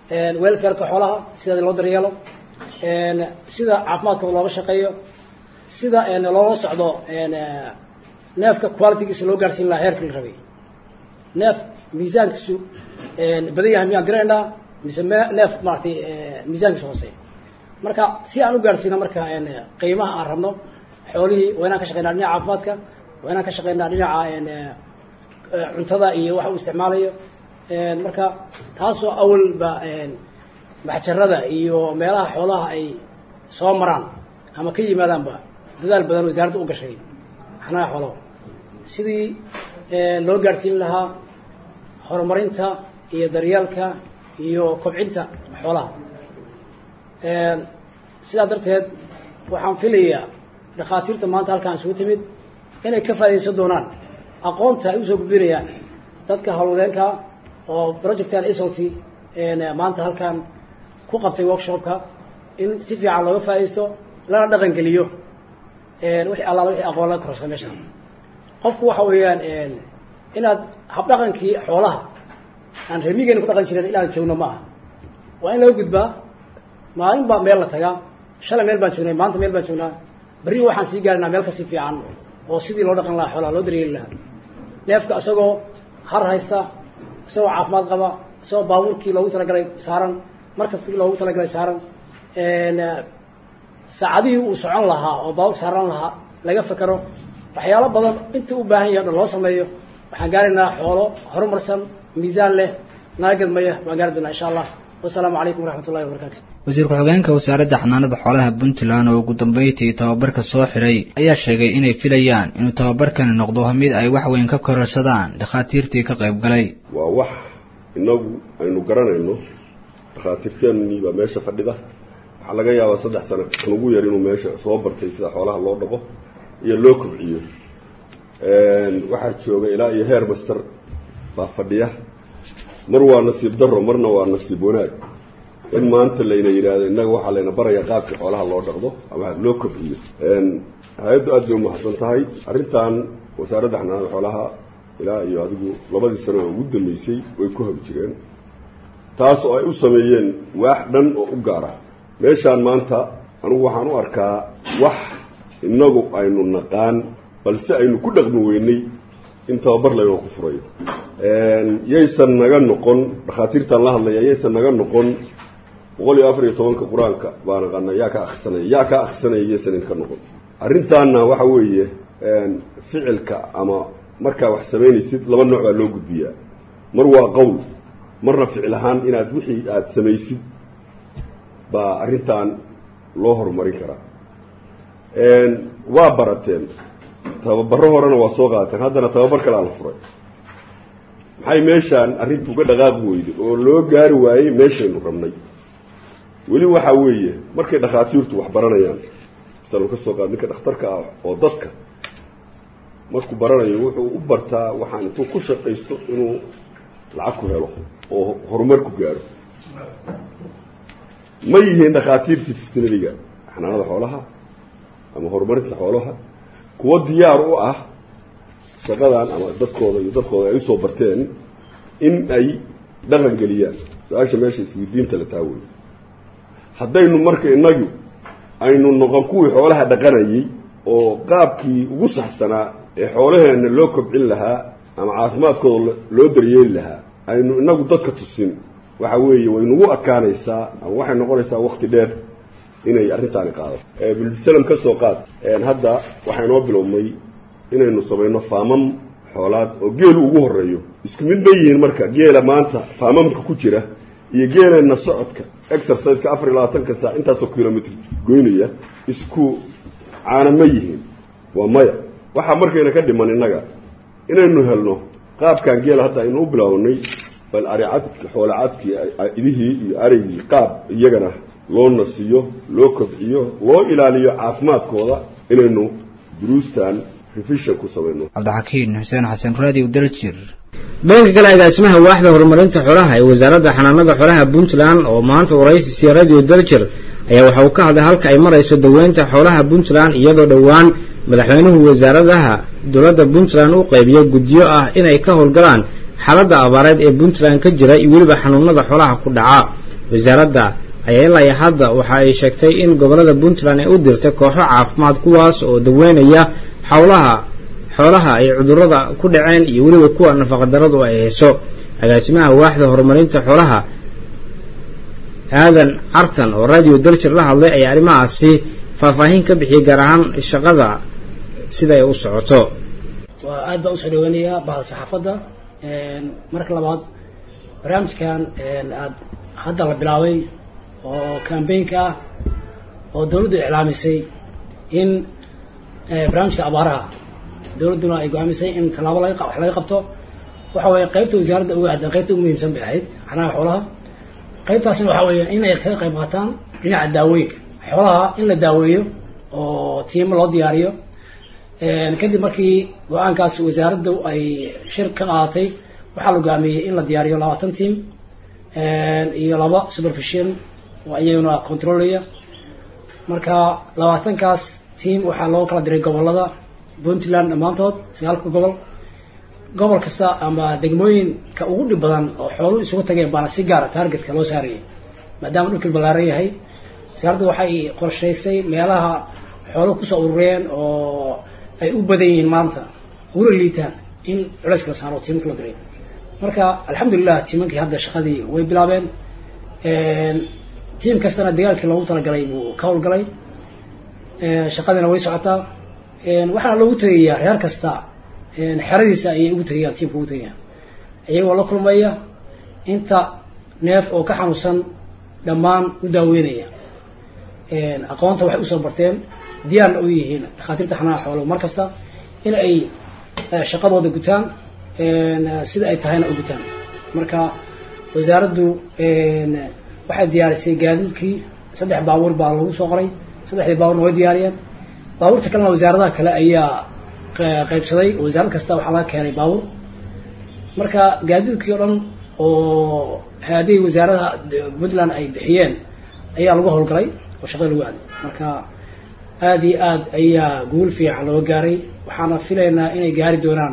welfareka xoolaha sida loo daryeelo sida caafimaadkooda looga shaqeeyo sida loola socdo neefka qualitygiisa loo gaarsiin lahaa heerkii la rabay neef miisaankiisu badan yahay miyaan diraynaa mise neef maaragtay miisaankiisu hooseeya marka si aan u gaarsiino marka qiimaha aan rabno xoolihii waa inaan ka shaqeynaa dhinaca caafimaadka waa inaan ka shaqeynaa dhinaca cuntada iyo waxa uu isticmaalayo marka taasoo awalba maxjarada iyo meelaha xoolaha ay soo maraan ama ka yimaadaanba dadaal badan wasaaradda u gashay xanaha xoolaha sidii loo gaadhsiin lahaa horumarinta iyo daryeelka iyo kobcinta xoolaha sidaa darteed waxaan filayaa dhakhaatiirta maanta halkaan isugu timid inay ka faaidaysan doonaan aqoonta ay usoo gudbinayaan dadka howlwadeenka oo projectan sot maanta halkaan ku qabtay workshopka in si fiican looga faaidaysto lana dhaqan geliyo wixii allaala wixii aqoon laga kororsa meesha qofku waxa weeyaan inaad habdhaqankii xoolaha aan remigeena ku dhaqan jiren inaan joogno ma aha waa in laga gudbaa maalin baa meel la tagaa shalay meel baan joognay maanta meel baan joognaa berri waxaan sii gaarinaa meel kasii fiican oo sidii loo dhaqan lahaa xoolaha loo daryeeli lahaa neefka isagoo har haysta isagoo caafimaad qaba isagoo baabuurkii loogu talagalay saaran markabkii loogu talagalay saaran saacadihii uu socon lahaa oo baabuurka saaran lahaa laga fekero waxyaalo badan inta u baahan yahay o dhan loo sameeyo waxaan gaaraynaa xoolo horumarsan miisaan leh naga gadmaya waan gaari doonaa insha allah wasalaamu calaykum waraxmat ullahi wabarakatu wasiir ku-xigeenka wasaaradda xanaanada xoolaha puntland oo ugu dambeyntii tababarka soo xiray ayaa sheegay inay filayaan inuu tababarkani noqdo mid ay wax weyn ka kororsadaan dhakhaatiirtii ka qayb galay waa wax inagu aynu garanayno dhakhaatiirteennii baa meesha fadhida waxaa laga yaabaa saddex sano kan ugu yar inuu meesha soo bartay sida xoolaha loo dhaqo iyo loo kobciyo waxaa jooga ilaa iyo heer master baa fadhiya mar waa nasiib daro marna waa nasiib wanaag in maanta layna yidhaahdo innaga waxaa layna baraya qaabka xoolaha loo dhaqdo ama loo kobciyo hay-addu aad bay umahadsan tahay arrintan wasaaradda xanaanada xoolaha ilaa iyo adigu labadii sano oo ugu dambeysay way ku hog jireen taas oo ay u sameeyeen waax dhan oo u gaara meeshaan maanta anigu waxaan u arkaa wax innagu aynu naqaan balse aynu ku dhaqmi weynay in tababar laynoo ku furayo yaysan naga noqon dhakhaatiirtaan la hadlaya yaysan naga noqon boqol iyo afar iyo tobanka qur-aanka baa naqana yaa ka akrisanaya yaa ka akrisanaya yaysan idinka noqon arrintaana waxa weeye ficilka ama markaa wax samaynaysid laba nooc baa loo gudbiyaa mar waa qowl marna ficil ahaan inaad wixii aada samaysid baa arrintan loo horumarin karaa waa barateen tababaro horena waa soo qaateen haddana tababar kale ala furay maxay meeshaan arrintu uga dhaqaaqi weyday oo loo gaari waayey meeshaynu rabnay weli waxaa weeye markay dhakhaatiirtu wax baranayaan masalan ka soo qaad ninka dhakhtarka ah oo dadka markuu baranayo wuxuu u bartaa waxaan intuu ku shaqaysto inuu lacag ku helo oo horumar ku gaaro ma yihiin dhakhaatiirtii fiftinadiga xanaanada xoolaha ama horumarinta xoolaha kuwo diyaar u ah shaqadan ama dadkooda iyo dadkooda ay usoo barteen in ay dhaqan geliyaan su-aasha meesha isweydiinta la taawey haddaynu marka inagu aynu noqon kuwii xoolaha dhaqanayey oo qaabkii ugu saxsanaa ee xoolaheenna loo kobcin lahaa ama caafimaadkooda loo daryeeli lahaa aynu inagu dadka tusin waxa weeye waynugu adkaanaysaa ama waxay noqonaysaa wakti dheer inay arrintaani qaado bilsalam ka soo qaad hadda waxaa inoo bilowmay inaynu samayno faamam xoolaad oo geelu ugu horeeyo isku mid ma yihiin marka geela maanta faamamka ku jira iyo geeleenna socodka exerciseka afar iyo labaatanka saac intaasoo kilomitr goynaya isku caana ma yihiin waa maya waxaa markayna ka dhiman innaga inaynu helno qaabkan geela hadda aynu u bilaawnay bal aricadki xoolacadkii idihii iyo araygii qaab iyagana loo nasiyo loo kobciyo loo ilaaliyo caafimaadkooda inaynu duruustan revision ku samayno cabdixakiin xuseen xasan raadiw daljir dhanka kale agaasimaha waaxda horumarinta xoolaha ee wasaaradda xanaanada xoolaha puntland oo maanta waraysi siya radio daljir ayaa waxa uu ka hadlay halka ay marayso daweynta xoolaha puntland iyadoo dhowaan madaxweynuhu wasaaradaha dowladda puntland u qaybiyo guddiyo ah inay ka howlgalaan xaaladda abaareed ee puntland ka jira iyo weliba xanuunada xoolaha ku dhaca wasaaradda ayaa ilaa hadda waxa ay sheegtay in gobolada puntland ay u dirtay kooxo caafimaad kuwaas oo daweynaya xowlaha xoolaha ay cudurrada ku dhaceen iyo weliba kuwa nafaqadarradu ay hayso agaasimaha waaxda horumarinta xoolaha aadan cartan oo radio daljir la hadlay ayaa arrimahaasi faahfaahin ka bixiyay gaar ahaan shaqada sida ay u socoto waa aad baan usoo dhaweynayaa bahda saxaafadda marka labaad barnaamijkan aad hadda la bilaabay oo cambaynka ah oo dawladdu iclaamisay in barnaamijka abaaraha dawladduna ay go-aamisay in tallaabo laga wax laga qabto waxa weeye qaybta wasaaradda uga hadda qaybta ugu muhiimsan bay ahayd xanaha xoolaha qaybtaasna waxaa weeye in ay kaga qayb qaataan dhinaca daawooyinka xoolaha in la daaweeyo oo tiimo loo diyaariyo kadib markii go-aankaas wasaaraddu ay shir ka qaadatay waxaa la go'aamiyey in la diyaariyo labaatan tiim iyo laba supervision oo iyaguna controlaya marka labaatankaas tiim waxaa loo kala diray gobolada puntland dhammaantood sagaalka gobol gobol kasta ama degmooyinka ugu dhib badan oo xooluhu isugu tageen baana si gaara targetka loo saarayay maadaama dhulkii ballaaran yahay wasaaraddu waxay qorshaysay meelaha xooluhu kusoo urureen oo ay u badan yihiin maanta uguna liitaan in culayska la saaro tiimanka la diray marka alxamdulilah tiimankii hadda shaqadii way bilaabeen tiim kastana dagaalkii loogu talagalay buu ka howlgalay shaqadiina way socotaa waxaana loogu tegayaa reer kasta xeradiisa ayay ugu tegayaan tiimka ugu tegayaan iyagoo la kulmaya inta neef oo ka xanuunsan dhammaan u daaweynaya aqoonta waxay usoo barteen diyaarna u yihiin dhakhaatiirta xanaha xooluhu mar kasta in ay shaqadooda gutaan sida ay tahayna u gutaan marka wasaaraddu waxay diyaarisay gaadiidkii saddex baabuur baa lagu soo qoray saddexdii baabuurna way diyaariyeen baabuurta kalena wasaaradaha kale ayaa qaybsaday wasaarad kasta waxaa laga keenay baabuur marka gaadiidkii oo dhan oo haadihii wasaaradaha puntland ay bixiyeen ayaa lagu howlgalay oo shaqada lagu aaday marka aada iyo aad ayaa guul fiican loo gaaray waxaana filaynaa inay gaari doonaan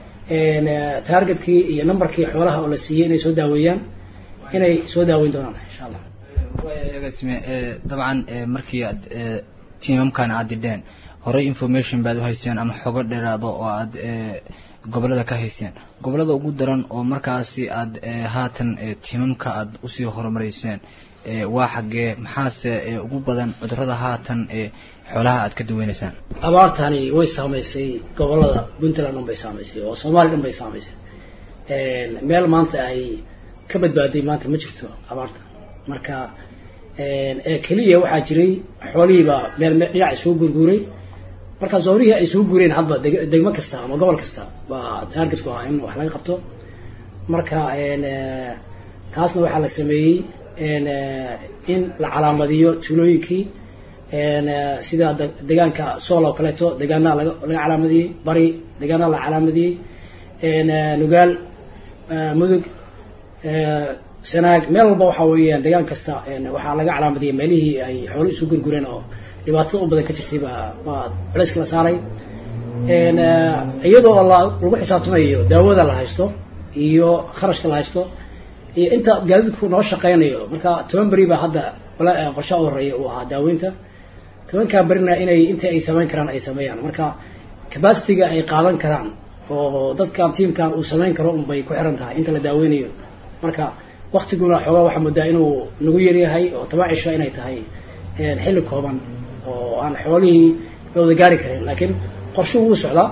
targetkii iyo numberkii xoolaha oo la siiyey inay soo daaweeyaan inay soo daaweyn doonaan insha allah agaasime dabcan markii aad tiimamkan aad didheen horey information baad u hayseen ama xogo dheeraado oo aad gobolada ka hayseen gobolada ugu daran oo markaasi aad haatan tiimamka aad usii horumareyseen waa xaggee maxaase ugu badan cudurada haatan xoolaha aad ka daweyneysaan abaartani way saamaysay gobolada puntland dhan bay saamaysay oo soomaaliya dhan bay saamaysay meel maanta ay ka badbaaday maanta ma jirto abaarta marka keliya waxaa jiray xoolihiibaa meel dhinac isugu gurguuray marka zoorihii ay isugu guureen hadba degmo kasta ama gobol kasta baa targetku ahaa in wax laga qabto marka taasna waxaa la sameeyey in la calaamadiyo tuulooyinkii sida degaanka sool oo kaleeto degaanaa laga laga calaamadiyey bari degaanaa la calaamadiyey nugaal mudug sanaag meel walba waxa weeyaan degaan kasta waxaa laga calaamadiyay meelihii ay xoolo isu gurgureen oo dhibaatada u badan ka jirtay baa baa culayska la saaray iyadoo la lagu xisaabtamayo daawada la haysto iyo kharashka la haysto iyo inta gaadiidku noo shaqeynayo marka toban beri baa hadda qorshaha u horeeya uu ahaa daaweynta tobankaa berina inay intii ay samayn karaan ay sameeyaan marka capacity-ga ay qaadan karaan oo dadkan tiamkan uu samayn karo unbay ku xiran tahay inta la daaweynayo marka waktiguna xoogaa waxaa moodaa inuu nagu yaryahay oo toban cisho inay tahay xilli kooban oo aan xoolihii la wada gaari karin laakiin qorshuhu wuu socdaa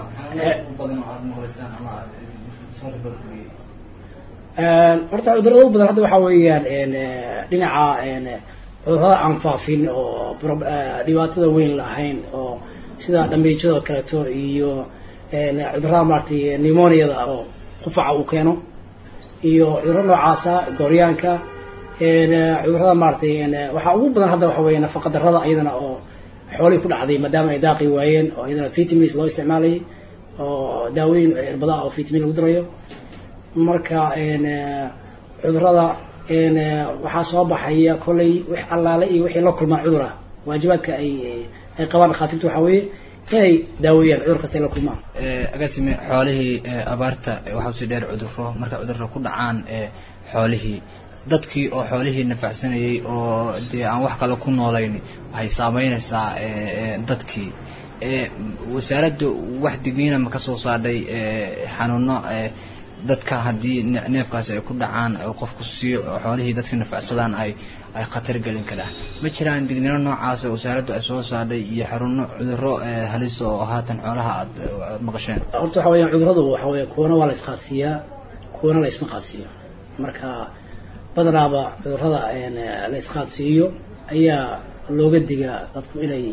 horta cudurada u badan hadda waxaa weeyaan dhinaca cudurada aan faafin oo dhibaatada weyn lahayn oo sida dhamiijada kaleeto iyo cudurada maaragtay nimoniada oo qufaca uu keeno iyo cuduro noocaasa gooryaanka cudurada maaratay waxaa ugu badan hadda waxa weeye nafaqa darada iyadana oo xoolihii ku dhacday maadaama ay daaqi waayeen oo iyadana vitamins loo isticmaalayay oo daawooyin irbada oo vitamin lagu darayo marka cudurada waxaa soo baxaya kollay wix allaale iyo wixii la kulmaan cudura waajibaadka ay ay qabaan dhakhaatiirtu waxaa weeye inay daaweeyaan cudur kasta ay la kulmaan agaasime xoolihii abaarta waxaa usii dheer cuduro marka cudurro ku dhacaan xoolihii dadkii oo xoolihii nafacsanayey oo dee aan wax kale ku noolayn waxay saameynaysaa dadkii wasaaraddu wax digniina ma ka soo saadhay xanuuno dadka haddii neefkaasi ay ku dhacaan oo qofku siiyo xoolihii dadka nafacsadaan ay ay khatar gelin karaan ma jiraan digniino noocaas wasaaraddu ay soo saadhay iyo xaruno cudurro halis oo haatan xoolaha aad maqasheen horta waxa weeyaan cudurradu waxa weeye kuwana waa la isqaadsiiyaa kuwana la isma qaadsiiyo marka badanaaba cudurrada la isqaadsiiyo ayaa looga digaa dadku inay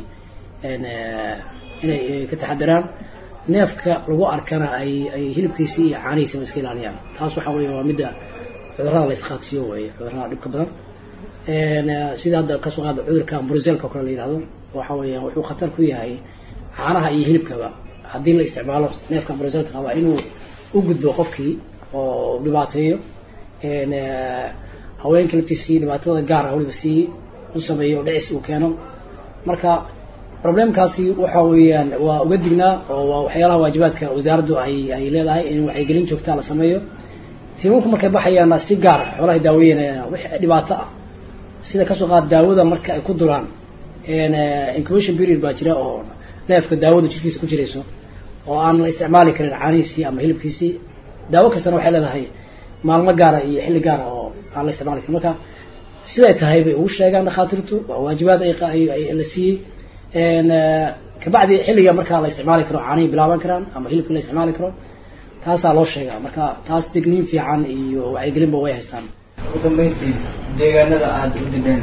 inay ka taxadiraan neefka lagu arkana ay ay hilibkiisii iyo caanihiisaba iska ilaaliyaan taas waxa weeye waa midda cudurrada la isqaadsiiyo weeye cudurrada dhibka badan sida hadda kasoo qaada cudurka bruselka oo kale la yihahdo waxa weeyaan wuxuu khatar ku yahay caanaha iyo hilibkaba haddii la isticmaalo neefka bruselka qaba inuu u gudbo qofkii oo dhibaateeyo haweenka laftiisii dhibaatada gaar ah waliba sii u sameeyo oo dhicis uu keeno marka problemkaasi waxa weeyaan waa uga dignaa oo waa waxyaalaha waajibaadka wasaaraddu ay ay leedahay in wacyigelin joogtaa la sameeyo tiimamku markay baxayaanna si gaar xoolahay daaweynayaan wix dhibaato ah sida kasoo qaad daawada marka ay ku duraan incubation period baa jira oo neefka daawada jirkiisa ku jirayso oo aan la isticmaali karin caanihiisii ama hilibkiisii daawo kastana waxay leedahay maalmo gaara iyo xilli gaara oo aan la isticmaali karin marka siday tahay bay ugu sheegaan dhakhaatiirtu waa waajibaad ay la siiyey kabacdi xilliga markaa la isticmaali karo caanihii bilaaban karaan ama hilibkii la isticmaali karo taasaa loo sheegaa marka taas digniin fiican iyo wacyigelinba way haystaan ugu dambeyntii deegaanada aada u dibeen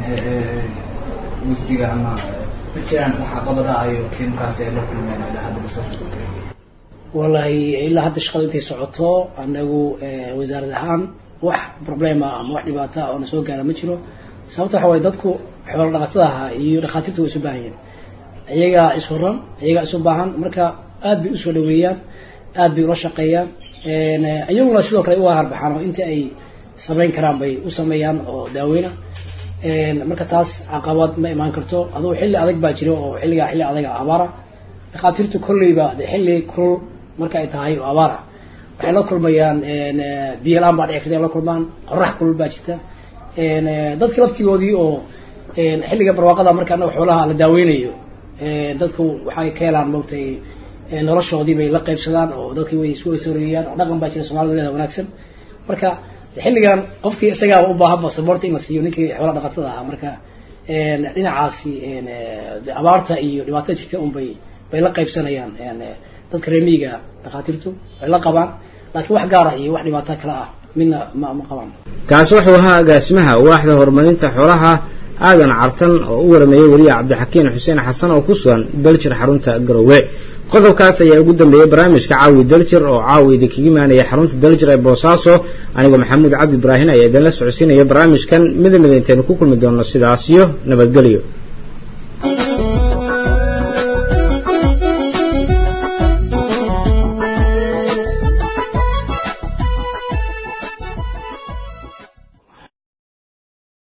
wiftiga ama ma jiraan wax caqabada ayo tiimkaasi ay la kulmeen ilaa hadda lasoo wallahi ilaa hadda shaqada intay socoto anagu wasaarad ahaan wax problema ama wax dhibaata oo na soo gaara ma jiro sababta waxa waye dadku xoolo dhaqatada ahaa iyo dhakhaatiirtu way isu baahan yihin iyagaa ishoran iyagaa isu baahan marka aad bay usoo dhaweeyaan aad bay ula shaqeeyaan iyaguna sidoo kale uga harbaxaan oo intii ay samayn karaan bay u sameeyaan oo daaweyna marka taas caqabad ma imaan karto adugu xilli adag baa jiro oo xilligaa xilli adaga abaara dhakhaatiirtu kolleyba de xilli kulul marka ay tahay oo abaara waxay la kulmayaan biyo la-aan baa dhici karta ay la kulmaan qorax kulul baa jirta dadka laftigoodii oo xilliga barwaaqada marka anaga xoolaha la daaweynayo dadku waxay ka helaan maogtay noloshoodii bay la qaybsadaan oo dadkii way isku weysoreeyaan oo dhaqan baa jira soomaalida leeda wanaagsan marka xilligan qofkii isagaaba u baahan basaboorta in la siiyo ninkii xoola dhaqatada ahaa marka dhinacaasi abaarta iyo dhibaatada jirta un bay bay la qaybsanayaan dadka reemiyiga dhakhaatiirtu way la qabaan laakiin wax gaara iyo wax dhibaato kale ah midna ma ma qabaan kaasi wuxuu ahaa agaasimaha waaxda horumarinta xoolaha aadan cartan oo u warameeyey weliya cabdixakiin xuseen xasan oo ku sugan daljir xarunta garowe qodobkaas ayaa ugu dambeeyey barnaamijka caawi daljir oo caawi idinkaga imaanaya xarunta daljir ee boosaaso anigoo maxamuud cabdi ibraahin ayaa idinla socodsiinaya barnaamijkan mida mida intaynu ku kulmi doonno sidaas iyo nabadgelyo